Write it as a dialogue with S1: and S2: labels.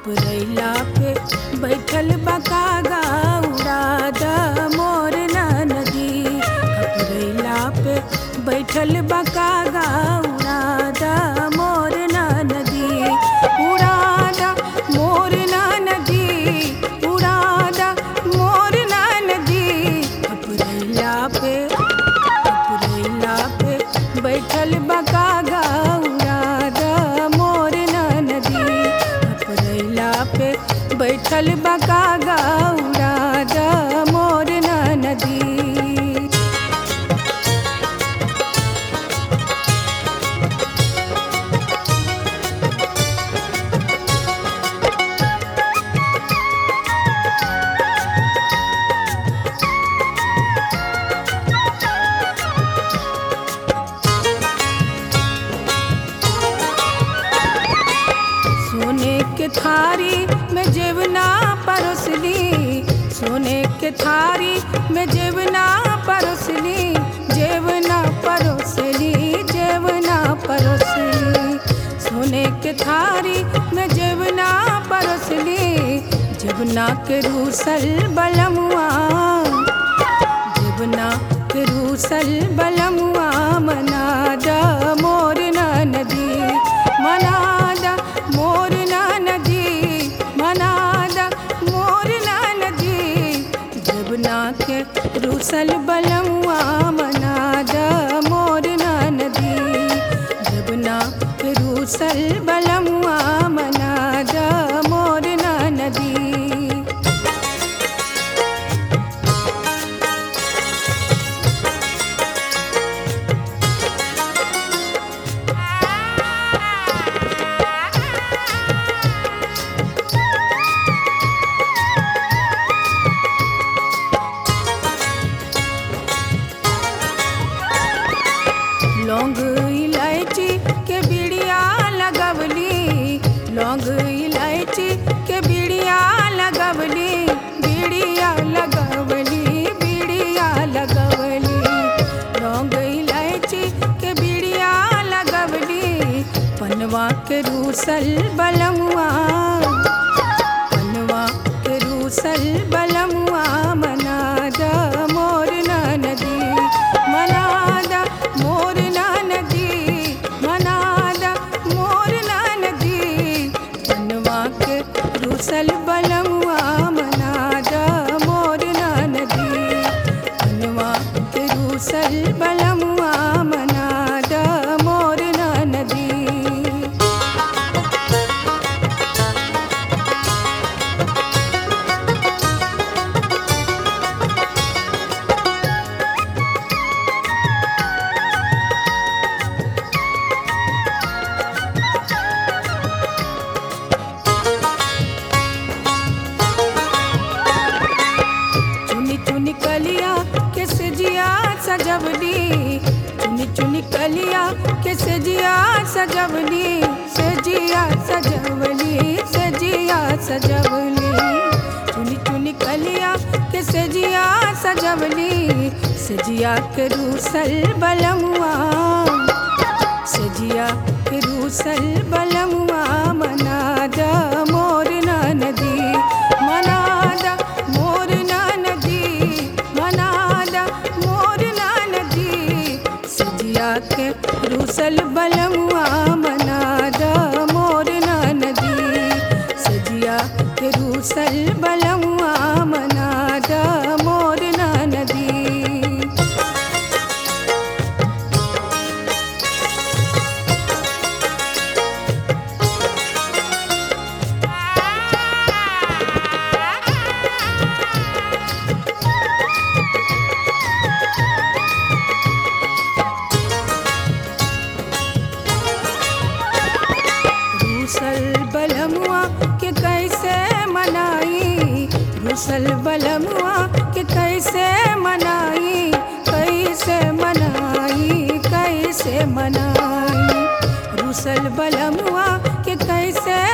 S1: खपरैला पे बैठल बकागा उड़ा the more नदी खपरैला पे बैठल बकागा उड़ा द मोर नदी उड़ा द मोर नदी उड़ा द मोर नदी खपरैला पे खपरैला पे बैठल बकागा उड़ा द मोर नदी खपरैला पे बैठल बकागा उड़ा द मोर नदी सोने के थारी में जेवना परोसली सोने के थारी में जेवना परोसली जेवना परोसली जेवना परोसली सोने के थारी में जेवना परोसली जेवना के रूसल बलमुआ जीवना के रूसल बलमुआ मनाद मोर नदी मनाद मोर नदी मनाद मोर नदी जीवना के रूसल बलमुआ मनाद मोर नदी जीवना के रूसल बलमुआ मनाद मोर नदी लौंग इलायची के बिड़िया लगवली लौंग इलायची के बिड़िया लगवली बिड़िया लगवली बिड़िया लगवली लौंग इलायची के बिड़िया लगवली पनवा के रूसल बलमुआ पनवा के रूसल बलमुआ मनाद मोर नदी मनाद मोर नदी मनाद मोर नदी पनवा के रूसल बलमुआ मनाद मोर नदी पनवा के रूसल बलमुआ मनाद मोर नदी चुनी चुनी कलिया के सजिया सजवली चुनी चुनी कलिया के सजिया सजवली सजिया सजवली सजिया सजवली चुनी चुनी कलिया के सजिया सजवली सजिया के रूसल बलमुआ सजिया के रूसल बलमुआ मनाद मोर नदी मनाद मोर नदी मनाद मोर नदी सजिया के रूसल बलमुआ मनाद मोर नदी सजिया के रूसल बलमुआ मनाद मोर नदी रूसल बलमुआ के कैसे मनाई रूसल बलमुआ के कैसे मनाई कैसे मनाई कैसे मनाई रूसल बलमुआ के कैसे